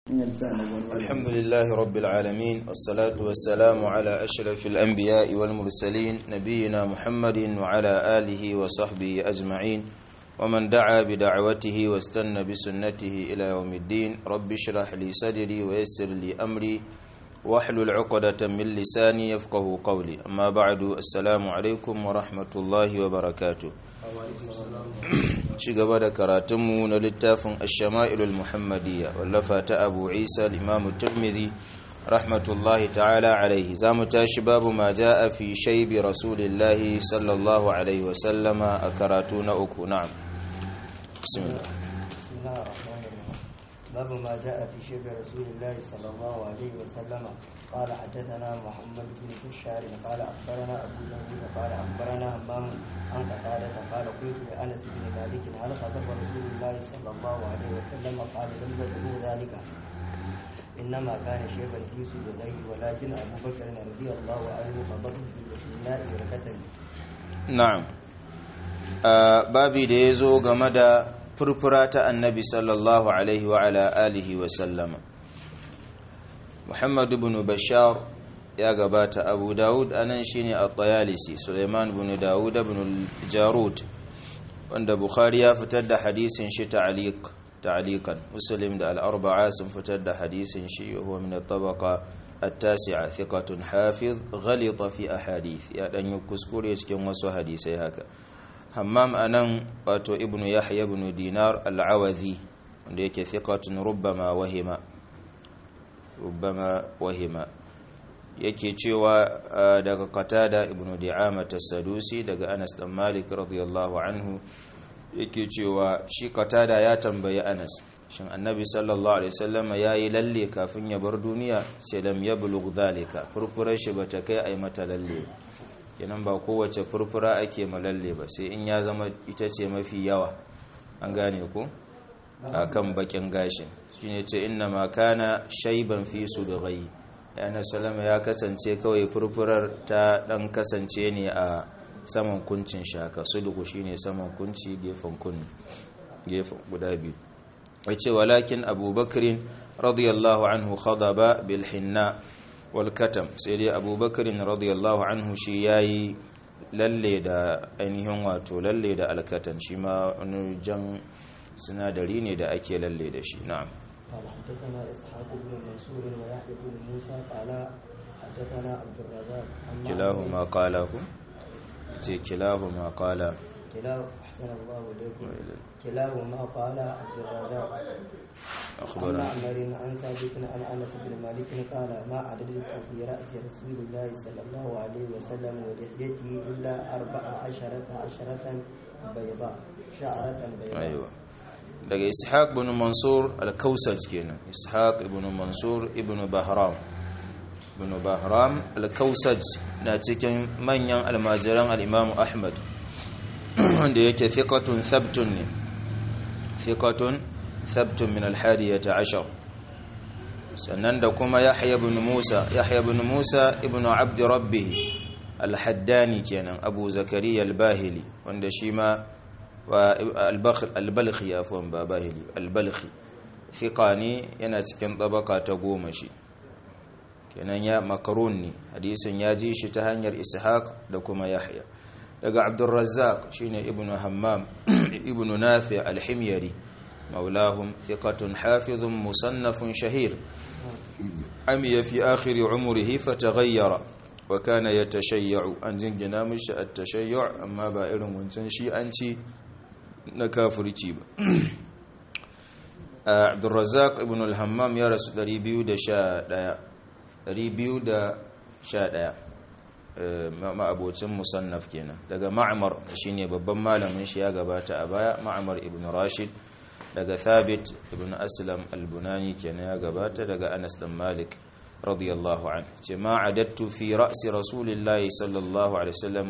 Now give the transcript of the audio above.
الحمد لله رب العالمين والصلاة والسلام على أشرف الأنبياء والمرسلين نبينا محمد وعلى آله وصحبه أجمعين ومن دعا بدعوته واستنى بسنته إلى يوم الدين رب اشرح لي صدري ويسر لي أمري واحلل عقدة من لساني يفقه قولي أما بعد السلام عليكم ورحمة الله وبركاته ci gaba da karatunmu na littafin ashama'ilul muhammadiyya wallafa ta abu isa al-imamu turmidi rahmatullahi ta'ala alaihi za mu tashi babu ma a fi shaibi rasulillahi sallallahu alaihi wasallama a karatu na uku na'am bismillah باب ما جاء في شبه رسول الله صلى الله عليه وسلم قال حدثنا محمد بن بشار قال اخبرنا ابو داود قال اخبرنا همام عن قتادة قال قلت لانس بن مالك هل خطب رسول الله صلى الله عليه وسلم قال لم يبلغ ذلك انما كان شيخا في سجديه ولكن ابو بكر رضي الله عنه خطبه بالحناء والكتم na'am babi da ya zo game da furfura ta annabi sallallahu alaihi wa ala alihi wa sallama muhammad ibn bashar ya gabata abu dawud anan shine at-tayalisi suleiman ibn dawud ibn jarud wanda bukhari ya fitar da hadisin shi ta'liq ta'liqan muslim da al-arba'a sun fitar da hadisin shi huwa min at-tabaqa التاسعة ثقة حافظ غلط في أحاديث يا دان يكسكوري cikin wasu hadisai haka hammam anan wato ibnu yahya ibn dinar al-awadhi wanda yake thiqatun rubbama wahima rubbama wahima yake cewa daga qatada ibnu di'ama as-sadusi daga anas dan malik radiyallahu anhu yake cewa shi qatada ya tambayi anas shin annabi sallallahu alaihi wasallam yayi lalle kafin ya bar duniya sai lam yablugh zalika furfurar shi bata kai ai mata lalle kenan ba kowace furfura ake malalle ba sai in ya zama ita ce mafi yawa an gane ko akan bakin gashin shine ce inna ma kana shayban fi sudghai yana sallama ya kasance kawai furfurar ta dan kasance ne a saman kuncin shaka sudgu shine saman kunci gefen kunni gefen guda biyu wace walakin abubakarin radiyallahu anhu khadaba bil hinna wal katam sai dai abubakarin radiyallahu anhu shi yayi lalle da ainihin wato lalle da alkatan shi ma wani jan sinadari ne da ake lalle da shi na'am قال حدثنا اسحاق بن منصور ويحيى بن موسى قال حدثنا عبد الرزاق كلاهما قاله كلاهما قال كلاه احسن الله اليكم كلاهما قال عبد الرزاق أخبرنا عن معمر عن ثابت عن انس بن مالك قال ما عددت في راس رسول الله صلى الله عليه وسلم ولحيته الا اربع عشرة عشرة بيضاء شعرة بيضاء أيوة daga ishaq ibn mansur al-kausaj kenan ishaq ibn mansur ibn bahram ibn bahram al-kausaj na cikin manyan almajiran al-imam ahmad wanda yake thiqatun thabtun ne thiqatun thabtun min al-hadiyata ashar sannan da kuma yahya ibn musa yahya ibn musa ibn abd rabbih al-haddani kenan abu zakariya al-bahili wanda shi ma al-balkhi afwan ba bahili al-balkhi thiqani yana cikin tabaka ta goma shi kenan ya makarun ne hadisin ya ji shi ta hanyar ishaq da kuma yahya daga abdurrazzaq shine ibnu hammam ibnu nafi al-himyari maulahum thiqatun hafizun musannafun shahir amiya fi akhir umrihi fataghayyara wa kana yatashayyu an jingina mishi at-tashayyu amma ba irin wancan shi an ci na kafirci ba abdurrazzaq ibn al-hammam ya rasu 211 211 ma'abocin musannaf kenan daga ma'amar shine babban malamin shi ya gabata a baya ma'amar ibn rashid daga thabit ibn aslam al-bunani kenan ya gabata daga anas dan malik radiyallahu anhu ce ma adattu fi ra'si rasulillahi sallallahu alaihi wasallam